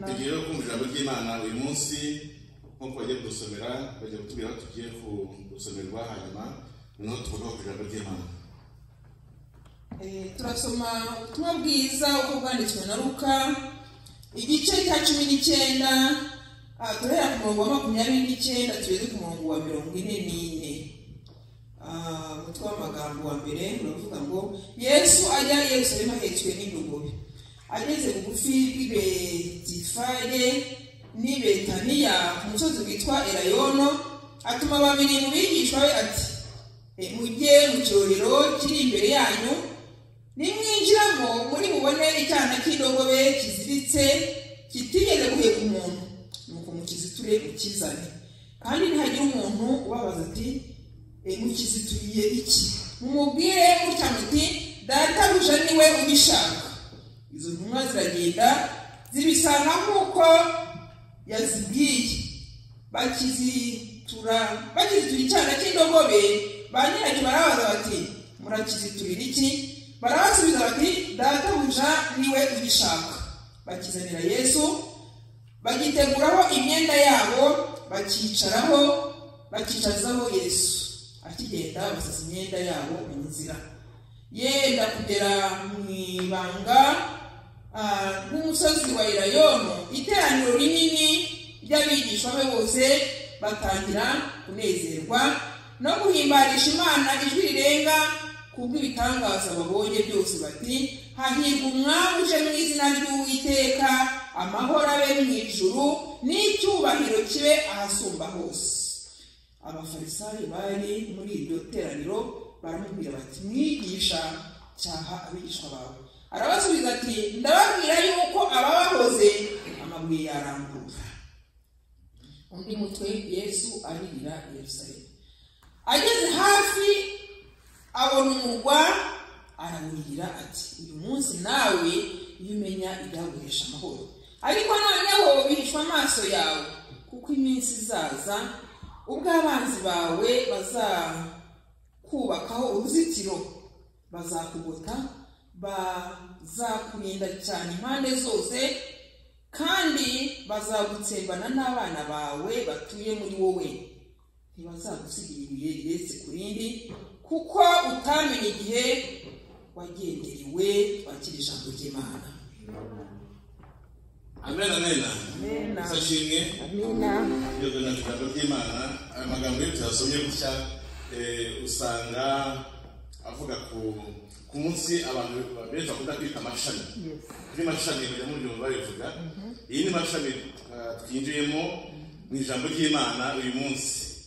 tugiye kumvira ijambo ry'imana uyu munsi nk'uko bagiye kudusomera bajya kutubwira ko tugiye kudusomerwa hanyuma noneho tugomba kumvira ijambo ry'imana Eh, turasoma ubutumwa bwiza uko bwanditswe na luka igice cya cumi n'icyenda ah, duhera ku murongo wa makumyabiri n'icyenda tugeze ku murongo wa mirongo ine n'ine Ah, umutwe w'amagambo wa mbere uravuga ngo yesu ajya i yerusalemu ahetswe n'indogobe ageze bugufi bw'ibetifage n'i betaniya ku musozi witwa elayono atuma babiri mu bigishwa be ati E, mujye mu cyorero kiri imbere yanyu nimwinjiramo muri bubone icyana cy'indogobe kiziritse kitigeze guheka umuntu nuko mukiziture mukizane kandi ntihagira umuntu ubabaza ati "E, mukizituriye iki mumubwire mutya muti databuja niwe ubishaka izo ntumwa ziragenda zibisanga nk'uko yazibwiye bakizitura bakizitura icyana cy'indogobe ba nyiracyo barabaza bati murakiziturira iki barabasubiza bati databuja niwe ubishaka bakizanira yesu bagiteguraho imyenda yabo bakicaraho bakicazaho yesu akigenda basasa imyenda yabo mu nzira yenda kugera mu ibanga ah, rw'umusozi wa irayono iteraniro rinini ry'abigishwa be bose batangira kunezerwa no guhimbarisha imana ijwi rirenga ku bw'ibitangaza babonye byose bati hahirwa umwami uje mu izina ry'uwiteka amahoro abe mu ijuru n'icyubahiro kibe ahasumba hose abafarisayo bari muri iryo teraniro baramubwira bati mwigisha cyaha abigishwa bawe arabasubiza ati ndababwira yuko ababahoze amabuye yarambura undi mutwe yesu aririra i yerusalemu ageze hafi abona umurwa arawurira ati uyu munsi nawe iyo umenya ibyaguhesha amahoro ariko noneho bihishwa amaso yawe kuko iminsi izaza ubwo abanzi bawe bazakubakaho uruzitiro bazakugota bazakurinda cyane impande zose kandi bazagutsembana n'abana bawe batuye muri wowe ntibazagusigira ibuye rirenze ku rindi kuko utamenye igihe wagenderewe wakira ijambo ry'imana amen amen Amen. ishimwe Amina. rwego na ijambo ry'imana aya magambo iyo tuyasomye gutya eh, usanga avuga ku ku munsi abantu benshi bakunda kwita amashami Yes. ni mashami ya muri byo babivuga iyi ni mashami ah, twinjiyemo mu ijambo ry'imana uyu munsi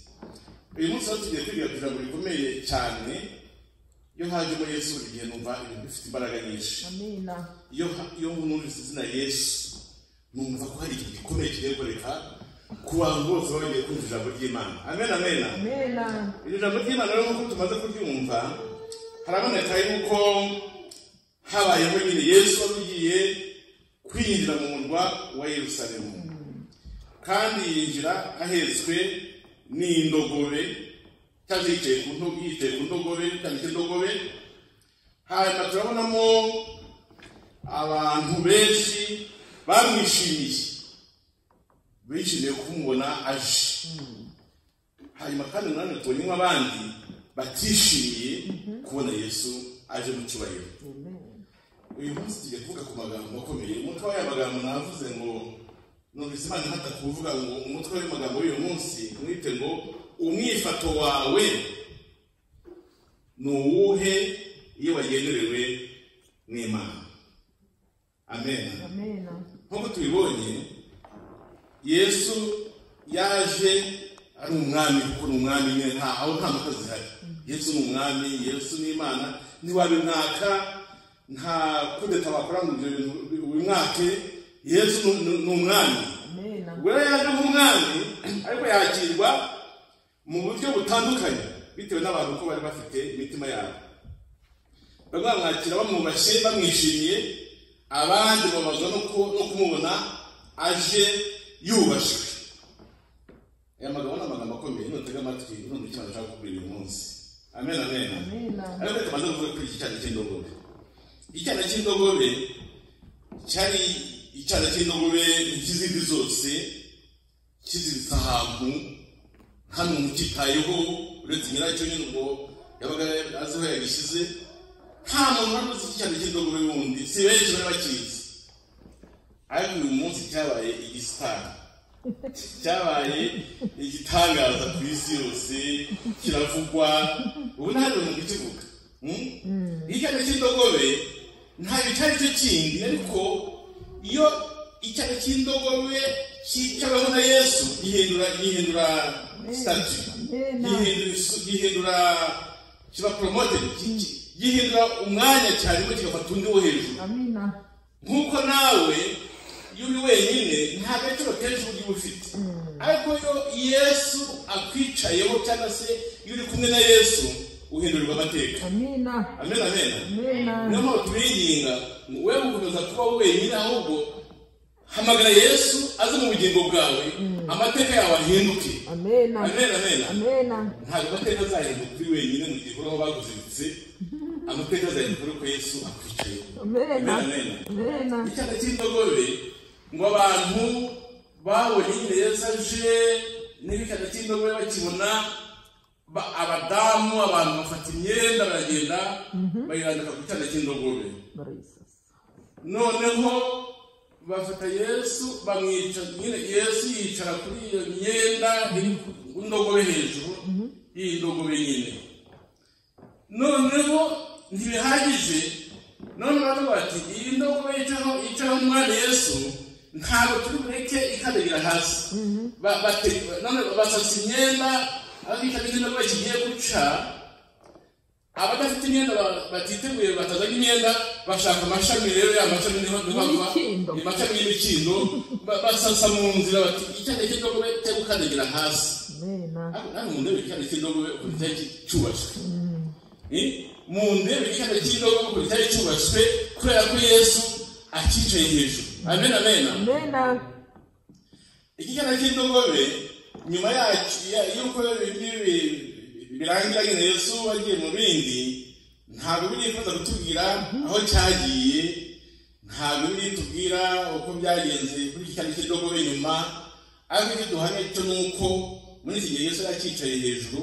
uyu munsi aho tugiye kwiga ku ijambo rikomeye cyane iyo hajemo yesu buri gihe numva ibintu bifite imbaraga nyinshi Amina. iyo iyo numvise izina yesu numva ko hari ikintu gikomeye kigiye gukoreka ku bantu bose baba bagiye kumva ijambo ry'imana amen amen Amina. iryo jambo ry'imana rero nk'uko tumaze kuryumva haraboneka yuko habayeho nyine yesu wari ugiye kwinjira mu murwa wa yerusalemu kandi yinjira ahetswe n'indogobe cyangwa yicaye ku nto- yicaye ku ndogobe cyangwa ikindogobe hanyuma turabonamo abantu benshi bamwishimiye bishimiye kumubona aje hanyuma kandi nanone tubonye nk'abandi batishimiye kubona yesu aje mu cyubahiro uyu munsi tugiye kuvuga ku magambo akomeye umutwe w'aya magambo navuze ngo numvise imana ihata kuvuga ngo umutwe w'amagambo w'uyu munsi mwite ngo umwifato wawe ni uwuhe iyo wagenderewe n'imana amen Amina. nk'uko tubibonye yesu yaje ari umwami kuko ni umwami nyine nta aho nta mpaka zihari yesu ni umwami yesu ni imana ntiwabimwaka nta kudeta wakora ngo ibyo bintu wimwake yesu ni- ni- ni umwami Amina. ubwo rero yaje nk'umwami ariko yakirwa mu buryo butandukanye bitewe n'abantu uko bari bafite imitima yabo bamwe bamwakira bamwubashye bamwishimiye abandi babazwa no ku- no kumubona aje yubashwe aya magambo ni amagambo akomeye nutega amatwi numva icyo nashaka kubwira uyu munsi amen amen Amina. ariko tumaze kuvuga kuri iki cyana cy'indogobe iki cyana cy'indogobe cyari icyana cy'indogobe nk'izindi zose kiziritse ahantu hano mukitayeho uretse nyiracyo nyine ubwo yabaga azi aho yagishyize nta muntu wari uzi icyana cy'indogobe wundi si benshi bari bakizi ariko uyu munsi cyabaye igisitari cyabaye igitangaza ku isi yose kiravugwa ubu nta muntu ukivuga Hmm? icyana cy'indogobe ntabwo icyo ari cyo kindi ariko iyo icyana cy'indogobe cyicaweho na yesu gihindura gihindura sitati Amen. gihindura isu- gihindura kiba poromote gihindura umwanya cyarimo kigafata undi wo hejuru amina nk'uko nawe iyo uri wenyine nta gaciro kenshi uba ugiye ufite ariko iyo yesu akwicayeho cyangwa se iyo uri kumwe na yesu uhindurirwa amateka amina amen amen amina niyo mpamvu tubinginga we gukomeza kuba wenyine ahubwo hamagara yesu aze mu bugingo bwawe amateka yawe ahinduke amena amen amen amena ntabwo amateka azahinduka uri wenyine mu gihe uhoraho baguziritse amateka azahinduka ari uko yesu akwicayeho amena amen amen amena icyana cy'indogobe ngo abantu babonye nyine yesu aje n'ibicyana cy'indogobe bakibona ba- abadamu abantu bafata imyenda baragenda bayirambika ku cyana cy'indogobe barayisasa noneho bafata yesu bamwica nyine yesu yicara kuri iyo myenda iri ku ndogobe hejuru y'iyi ndogobe nyine noneho ntibihagije none bari bati iyi ndogobe yicaho yicaho umwana yesu ntabwo turi bureke ikadegera hasi Ba- bate- none basasa imyenda aho bitabye indogobe kigiye guca abadafite imyenda ba- batiteguye batazanye imyenda bashaka amashami rero ya mashami niho bava Y'imikindo. amashami y'imikindo ba- basasa mu nzira bati icyana cy'indogobe cyo gukandagira hasi amena ariko nawe mu ndebe icyana cy'indogobe ukuntu cyari cyubaswe Ni? mu ndebe icyana cy'indogobe ukuntu cyari cyubaswe kubera ko yesu akicaye hejuru amen amen amena iki cyana cy'indogobe nyuma yacyo ya- y'uko ibi- ibi- birangira nyine yesu agiye mu bindi ntabwo birifuza kutubwira aho cyagiye ntabwo biritubwira uko byagenze kuri iki cyana cy'indogobe nyuma ariko icyo duhamya cyo ni uko muri iki gihe yesu yakicaye hejuru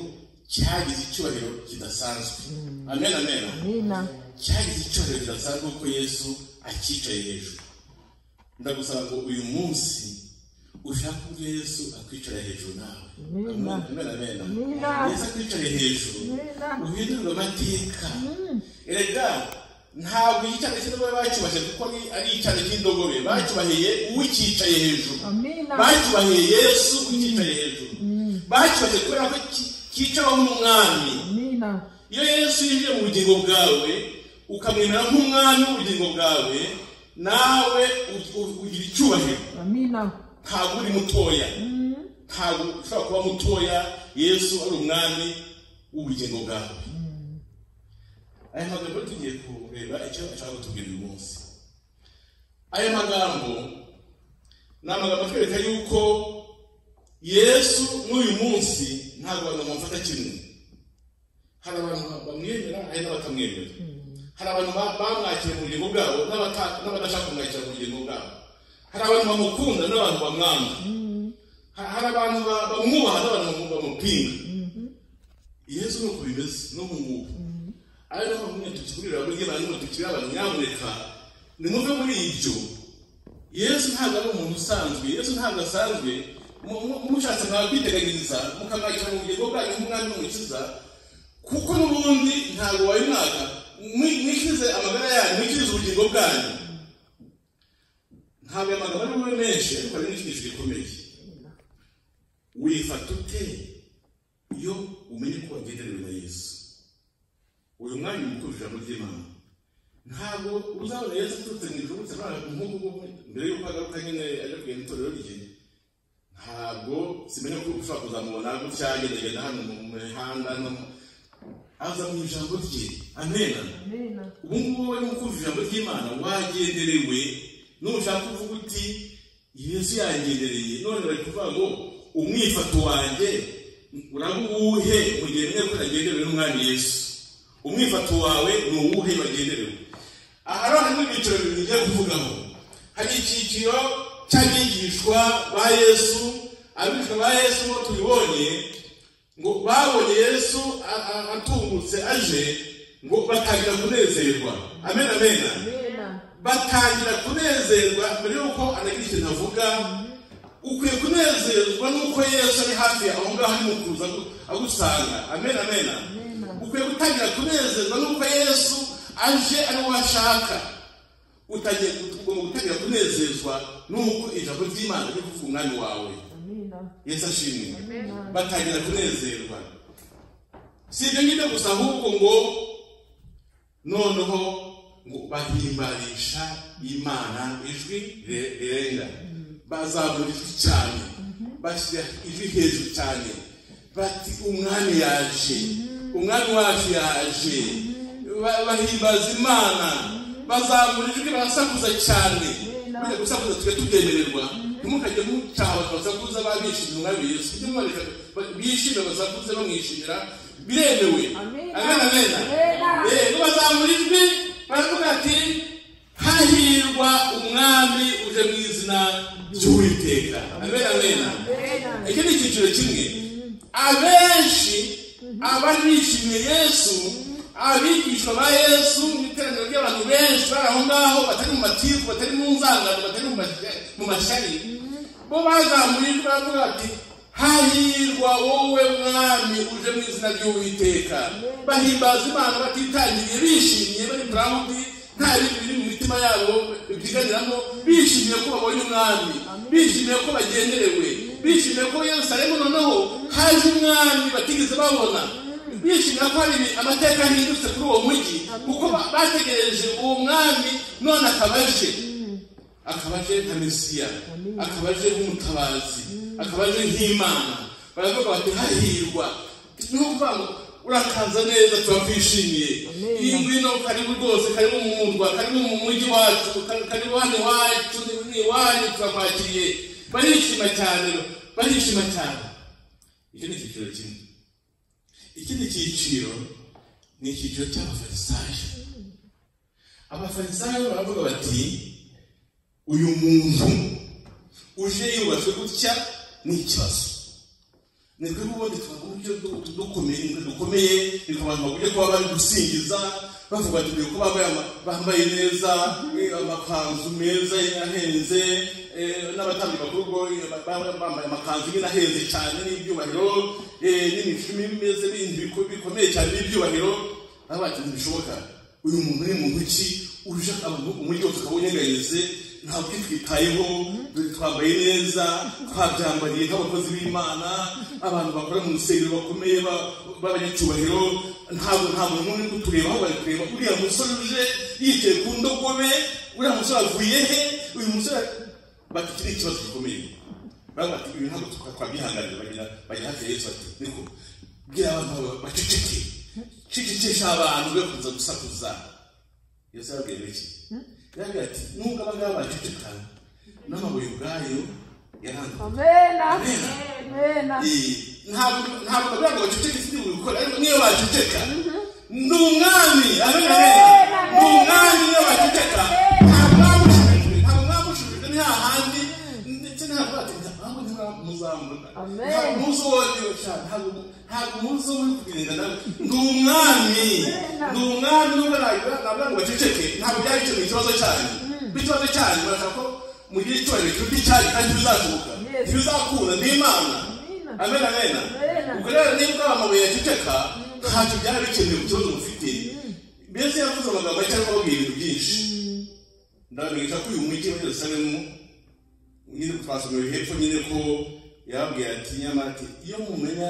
cyagize icyubahiro kidasanzwe amen amen amena cyagize icyubahiro kidasanzwe kuko yesu akicaye hejuru ndagusaba ngo uyu munsi ushake ubwo yesu akwicara hejuru nawe Amina. Amen, amen, amen. Amina. yesu akwicaye hejuru Amina. uhindurwe amateka erega ntabwo icyana cy'indogobe bacyubashye kuko ni- ari icyana cy'indogobe bacyubahiye uwicyicaye hejuru amena bacyubahiye yesu ucyicaye hejuru bacyubahiye kubera ko ki- cyicaweho n'umwami amena iyo yesu yinjiye mu bugingo bwawe ukamwemera nk'umwami w'ubugingo bwawe nawe u- u- ugira icyubahiro amena ntabwo uri mutoya ntabwo ushobora kuba mutoya yesu ari umwami w'ubugingo bwawe aya magambo tugiye kureba icyo ashaka kutubwira uyu munsi aya magambo ni amagambo atwereka yuko yesu n'uyu munsi ntabwo abantu bamufata kimwe hari abantu bamwemera hari n'abatamwemera hari abantu ba- bamwakira mu bugingo bwabo n'abata- n'abadashaka kumwakira mu bugingo bwabo hari abantu bamukunda n'abantu bamwanga Ha- hari abantu ba- bamwubaha n'abantu bamu- bamupinga yesu nuko bimeze n'ubu ngubu ariko niyo mpamvu nyine tukigurira buri gihe bantu tukibwira abantu nyamuneka nimuve muri ibyo yesu ntabwo ari umuntu usanzwe yesu ntabwo asanzwe Mu- mu- mushatse mwakwiteganiriza mukamwakira mu bugingo bwanyu nk'umwami n'umukiza kuko n'ubundi ntabwo wawe mwaka mwi- mwikize amagara yanyu mwikize ubugingo bwanyu ntabwo aya magambo ari bube menshi ariko hari n'icyigisho gikomeye wifata ute iyo umenye ko wagenderewe na yesu uyu mwanya mukuru ijambo ry'imana ntabwo uzabona yesu aturutse mu ijuru uretse abana nk'uko nguko mbere y'uko agaruka nyine ajya kugenda itorero rye ntabwo simenya ko ushobora kuzamubona gutya agendagenda hano mu mihanda no mu- aza mu ijambo rye amenana amena ubu ngubu wowe nk'ukumva ijambo ry'imana wagenderewe nushaka kuvuga uti yesu yangendereye none bari kuvuga ngo umwifato wanjye uraba uwuhe mu gihe menya ko yagenderewe n'umwami yesu umwifato wawe ni uwuhe wagenderewe aha rero harimo ibyiciro bibiri ngiye kuvugaho hari icyiciro cy'abigishwa ba yesu abigishwa ba yesu nk'uko tubibonye ngo babonye yesu a- a- atungutse aje ngo batangira kunezerwa amen amen Amena. batangira kunezerwa mbere y'uko anagira ikintu avuga ukwiye kunezerwa n'uko yesu ari hafi yawe aho ngaho arimo kuza agu- agusanga amen amen ukwiye gutangira kunezerwa n'uko yesu aje ari we ashaka utagiye ugomba gutangira kunezezwa n'uko ijambo ry'imana riri kuvuga umwami wawe Amena. yesu ashimwe Amena. batangira kunezerwa si ibyo ngibyo gusa ahubwo ngo noneho ngo bahimbarisha imana ijwi ri- rirenga bazamura ijwi cyane bashyira ijwi hejuru cyane bati umwami yaje umwami wacu yaje Ba- bahimbaza imana bazamura ijwi barasakuza cyane bajya gusakuza tujya tubyemererwa ntimukajye mucaha basakuza babishimira umwami yesu kujya mwareka bishime basakuze bamwishimira biremewe Amen. amena amena Amen. Eh, bazamura ijwi baravuga ati hahirwa umwami uje mu izina ry'uwiteka amena amena Amena. iki ni icyiciro kimwe abenshi abari bishimiye yesu abigishwa ba yesu mu iteraniro ry'abantu benshi bari aho ngaho batari mu matiku batari mu nzangano batari mu mashyari- mu mashyari bo bazamuye ijwi baravuga bati hahirwa wowe mwami uje mu izina ry'uwiteka bahimbaza imana batitangiriye bishimiye bari murawundi nta bindi biri mu mitima yabo byiganiramo bishimiye ko babonye umwami bishimiye ko bagenderewe bishimiye ko yerusalemu noneho haje umwami batigeze babona bishimira ko hari ibi- amateka yahindutse kuri uwo mujyi kuko ba- bategereje uwo mwami none akaba aje akaba aje nka mesiya akaba aje nk'umutabazi akaba aje nk'imana baravuga bati hahirwa ni ukuvuga ngo urakaza neza turakwishimiye iyi ngwino karibu rwose karibu mu murwa karibu mu mujyi wacu ka- karibu hano iwacu ni- ni iwanyu turakwakiriye barishima cyane barishima cyane iki ni icyiciro kimwe ikindi cyiciro ni icyiciro cy'abafarisayo abafarisayo baravuga bati uyu muntu uje yubatswe gutya ni ikibazo ni twebwe ubundi tuvuga uburyo du- dukomeye dukomeye bikabantu bagumye kuba bari gusingiza bavuga ati "Dukwiye kuba bambaye ama- bambaye neza eh, amakanzu meza ahenze eh, n'abatambyi bakuru ubwo, eh, ba- ba- bambaye amakanzu nyine ahenze cyane n'ibyubahiro eh, n'imishumi imeze n'ibindi biko- bikomeye cyane n'ibyubahiro baba bati ntibishoboka uyu muntu ni muntu ki uje abantu umujyi wose ukawunyeganyeze ntabwo twitayeho twambaye neza twabyambariye nk'abakozi b'imana abantu bakora mu rusengero bakomeye ba- b'abanyacyubahiro ntabwo ntabwo n'umwe uri kutureba aho bari kureba uriya musore uje yicaye ku ndogobe uriya musore avuye he uyu musore bati iki ni ikibazo gikomeye baravuga bati ibi ntabwo twa- twabyihanganira bagira bagira hafi ya yesu bati niko bwira abantu ba- baceceke cecekesha abantu be kuza gusakuza yesu yababwiye iki yababwiye ati nubwo abangaba baceceka n'amabuye ubwayo yaranduye Amena. Amena. ntabwo ntabwo kugira ngo baceceke si ibintu bikora ariko niyo baceceka ni umwami abemerera ni umwami niyo baceceka nta mwami ushimitwe nta mwami ushimitwe ni hahandi ndetse ntabwo batinda ahubwo ntimuzamurwa Amen. ntabwo muzi uwo ariwe cyane ntabwo ntabwo muzi uwo muri kugenda nawe ni umwami ni umwami nubwo ntabwo ntabwo ngo baceceke ntabwo byari icyo ni ikibazo cyanyu ikibazo cyanyu barashaka ko mugira icyubahiro kiruta icyanyu kandi ntibizashoboka Yes. ntibizakunda ni imana amen amen ubwo rero nibwo amabuye yaceceka ntacyo byari bikenewe ku kibazo mufite mbese yavuze amagambo cyangwa ababwiye ibintu byinshi ndabamenyesha ko uyu mujyi wa yerusalemu nyine twasomeye hepfo nyine ko yababwiye ati nyamara ati iyo mumenya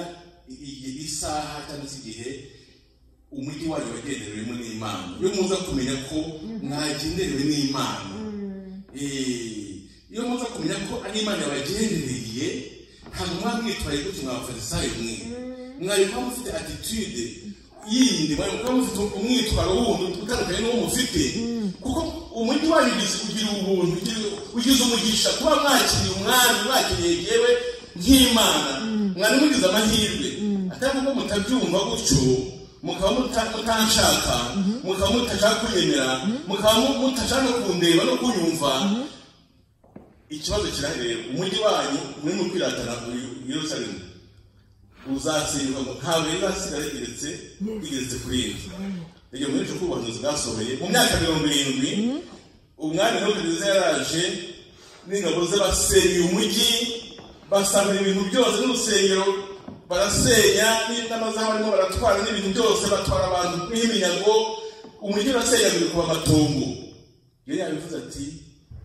i- i- isaha cyangwa se igihe umujyi wanyu wagenderewemo n'imana iyo muza kumenya ko mwagenderewe n'imana Eh, iyo muza kumenya ko ari imana yabagendereye ntabwo mwaba mwitwaye gutyo mwa bafarisayo mwe mwari kuba mufite attitude yindi mwari kuba mufite umwitwaro wundi utandukanye n'uwo mufite kuko umujyi wabigize ugira ubuntu ugira- ugize umugisha kuba mwakiriye umwami mwakiriye yewe nk'imana mwari mugize amahirwe atari kuko mutabyumva gutyo mukaba muta- mutanshaka mukaba mutashaka kunyemera mukaba mu- mutashaka kundeba no kunyumva ikibazo kirahereye umujyi wanyu muri mu kwiratana uri i yerusalemu uzatsindwa ngo nta wera asigaye igeretse igeretse kuri inzu rege muri ejo ubuhanuzi bwasohoye mu myaka mirongo irindwi umwami ntukageze yaraje n'ingabo ze basenyeye umujyi basabira ibintu byose n'urusengero barasenya n'amazamu barimo baratwara n'ibintu byose batwara abantu nk'iminyago umujyi urasenyagurika uba amatongo yari yabivuze ati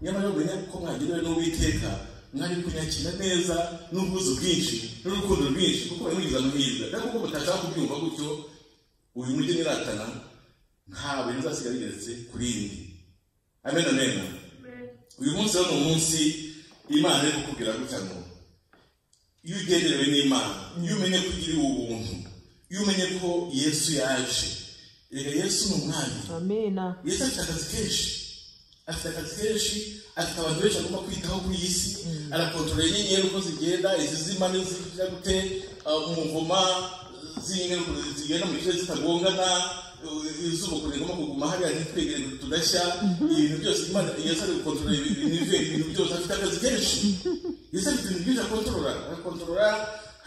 nyamara menya ko mwagenewe n'uwiteka mwari kunyakira neza n'ubwuzu bwinshi n'urukundo rwinshi kuko bari mugize amahirwe ariko kuko mutashaka kubyumva gutyo uyu mujyi niratana ntabwo nzasigara igeretse kuri indi amen amen uyu munsi rero ni umunsi imana iri kukubwira gutya ngo iyo ugenderewe n'imana iyo umenye ko ugiriwe ubuntu iyo umenye ko yesu yaje reka yesu ni umwami amena yesu afite akazi kenshi afite akazi kenshi afite abantu benshi agomba kwitaho kuri iyi si arakontorora inyenyeri uko zigenda izizima n'izijya gute uh, umuvuma z'inyenyeri ukuntu zigenda mu gice zitagongana uh, izuba ukuntu rigomba kuguma hariya ntitwegere ngo tudashya ibintu byose imana yesu ari gukontorora ibi- ibintu bye, ibintu byose afite akazi kenshi yesu afite ibintu byinshi akontorora arakontorora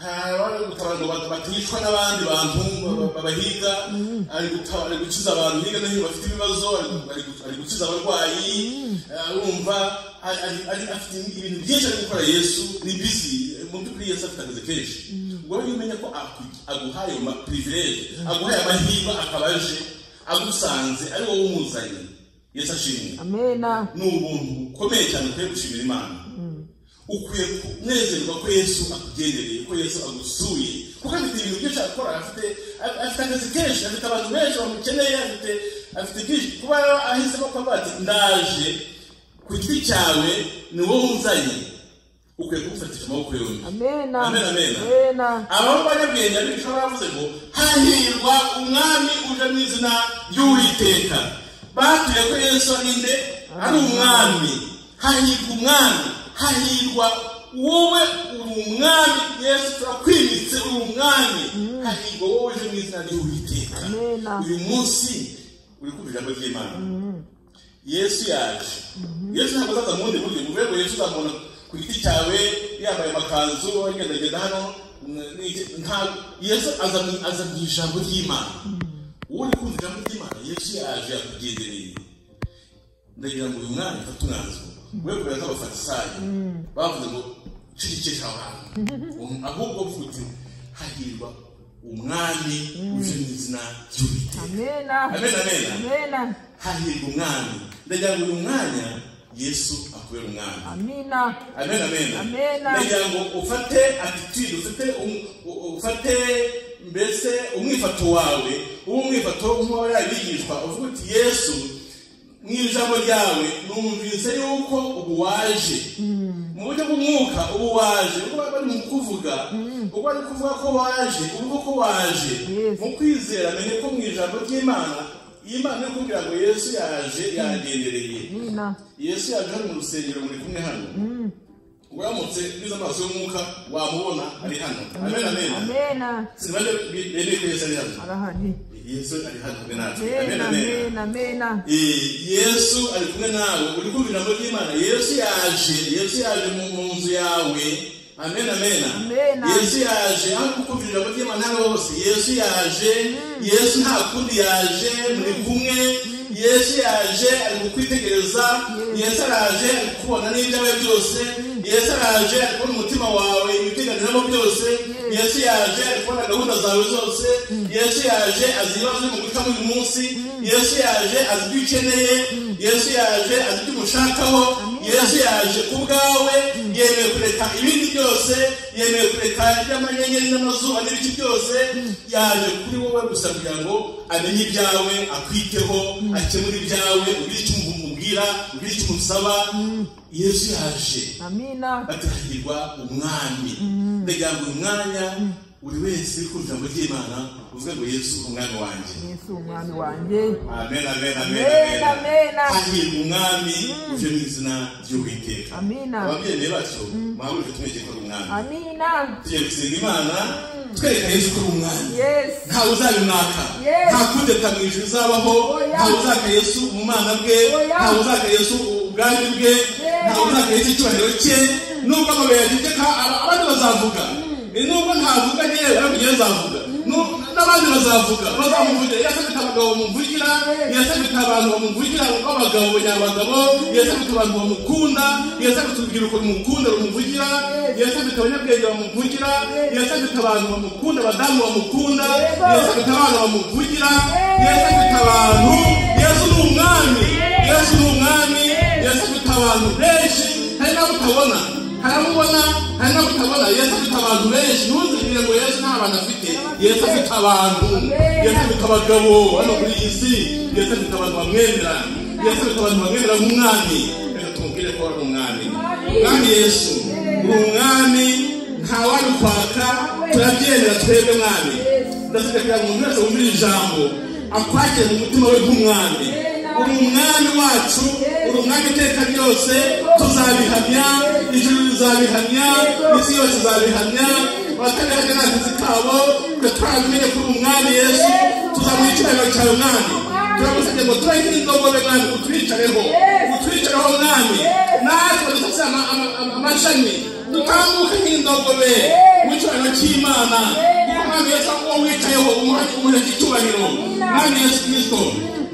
hari gutabara ngo bat- baticwa n'abandi bantu ba- babahiga ari guta- ari gukiza abantu hirya no hino bafite ibibazo ari gu- ari gu- ari gukiza abarwayi arumva ari- ari- ari- afite ibintu byinshi ari gukora yesu ni bizi mu by'ukuri yesu afite akazi kenshi ubwo rero iyo umenya ko aku- aguhaye pirivilege aguhaye amahirwe akaba aje agusanze ari wowe umuzanye yesu ashimwe amena ni ubuntu bukomeye cyane ukwiye gushimira imana ukwiye kunezerwa ko yesu akugendereye ko yesu agusuye kuko afite ibintu byinshi akora afite afite akazi kenshi afite abantu benshi bamukeneye afite afite byinshi kuba ahisemo kuba ati ndaje ku giti cyawe ni wowe unzanye ukwiye kumufatisha amaboko yombi amena Amen, amen. amena ababa banyabwenge abigisha baravuze ngo hahirwa umwami uje mu izina ry'uwiteka batuye ko yesu ari nde ari umwami hahirwa umwami hahirwa wowe uri umwami yesu turakwimitse uri umwami hahirwa wowe uje mu izina ry'uwiteka Amen. uyu munsi uri kumva ijambo ry'imana yesu yaje yesu ntabwo azaza mu bundi buryo uvuye ngo yesu uzamubona ku giti cyawe yambaye amakanzu agendagenda hano n- n'iki- nta- yesu aza mu- aza mu ijambo ry'imana wowe uri kumva ijambo ry'imana yesu yaje yakugendereye ndagira ngo uyu mwana mfate umwanzuro we kubera nk'abafarisayo bavuze ngo cecekesha abantu Um, ahubwo bavuga uti hahirwa umwami uje mu izina ry'uwiteka amena amen amen amena hahirwa umwami ndagira ngo uyu mwanya yesu akubera umwami amina amen amen Amen. ndagira ngo ufate attitude ufate um- u- ufate mbese umwifato wawe uwo mwifato nk'uwa yabigishwa uvuga uti yesu mu ijambo ryawe numvise yuko ubu waje mu buryo bw'umwuka ubu waje ubwo bari mu kuvuga ubwo bari kuvuga ko waje urugo ko waje Yes. mu kwizera menye ko mu ijambo ry'imana iyi Imana iri kugira ngo yesu yaje yagendereye amena yesu yaje hano mu rusengero muri kumwe hano uramutse ugize amaso y'umwuka wamubona ari hano amen amen amena sinabanje bemeye ko yesu ari hano arahari yesu ari hano kumwe natwe amen amena amen amena amena Eh, yesu ari kumwe nawe uri kumva ijambo ry'imana yesu yaje yesu yaje mu mu nzu yawe amen amen Amen. yesu yaje aho kumva ijambo ry'imana hano hose yesu yaje yesu nta kundi yaje muri kumwe yesu yaje ari kukwitegereza yesu araje ari kubona n'ibyawe byose yesu araje ari kubona umutima wawe ibiteganiramo byose yesu yaje ari kubona gahunda zawe zose yesu yaje azi ibibazo biri mu gucamo uyu munsi yesu yaje azi ibyo ukeneye yesu yaje azi ibyo umushakaho yesu yaje ku bwawe yemeye kureka ibindi byose yemeye kureka iby'amanyenyeri n'amazuba n'ibiki byose yaje kuri wowe gusa kugira ngo amenye ibyawe akwiteho akemure ibyawe ugire icyo umubwira ugire icyo umusaba yesu yaje amena batahirwa umwami ndagira ngo uyu mwanya buri wese uri kumva ijambo ry'imana uvuge ngo yesu umwami wanjye yesu umwami wanjye amen amen amen Amen, amen amen. hahirwa umwami uje mu izina ry'uwiteka Amina. ababyeyi be batyo mwahurije tumweke ko ari umwami amina tugiye gusenga imana twereka yesu ko ari umwami yes ntawe uzabimwaka Yes. nta kudeta mu ijuru uzabaho Oya. ntawe uzaka yesu mu mwana bwe Oya. ntawe uzaka yesu ubwandu bwe Yes. ntabwo nagahita icyubahiro cye nubwo amabere yagize ka aba- abandi bazavuga nubwo ntavuga yewe ntabwo nzavuga Nu- n'abandi bazavuga bazamuvugira yesu afite abagabo bamuvugira yesu afite abantu bamuvugira b'abagabo banyabagabo yesu afite abantu bamukunda yesu afite urubyiruko rumukunda rumuvugira yesu afite abanyabwenge bamuvugira yesu afite abantu bamukunda abadamu bamukunda yesu afite abana bamuvugira yesu afite abantu yesu ni umwami yesu ni umwami yesu afite abantu benshi hari n'abo utabona hari abo ubona hari n'abo utabona yesu afite abantu benshi ntuzigire ngo yesu nta bantu afite yesu afite abantu yesu afite abagabo hano kuri iyi si yesu afite abantu bamwemera yesu afite abantu bamwemera nk'umwami reka tumubwire ko ari umwami umwami yesu ni umwami ntawabikwaka turabyemera twebwe mwami ndasabye kugira ngo umuntu wese wumvira ijambo akwakire mu mutima we nk'umwami uri umwami wacu uri umwami iteka ryose tuzabihamya ijuru rizabihamya isi yose izabihamya abataberaga nta kazi kabo twe turabimenye kuri umwami yesu tuzamuha icyubahiro cyawe mwami turagusabye ngo tubahe n'indogobe mwami utwicareho utwicareho mwami natwe dufite ama- ama- ama- amashami dutambuke nk'indogobe mu cyubahiro cy'imana kuko mwami yesu aho wicayeho umuhe umuhe icyubahiro mwami yesu kirisito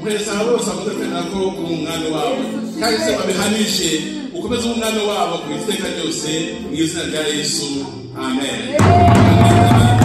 mwese aba bose bavuze ko nako uri umwami wabo kandi se babihanije ukomeze ube umwami wabo ku iteka ryose mu izina rya yesu amen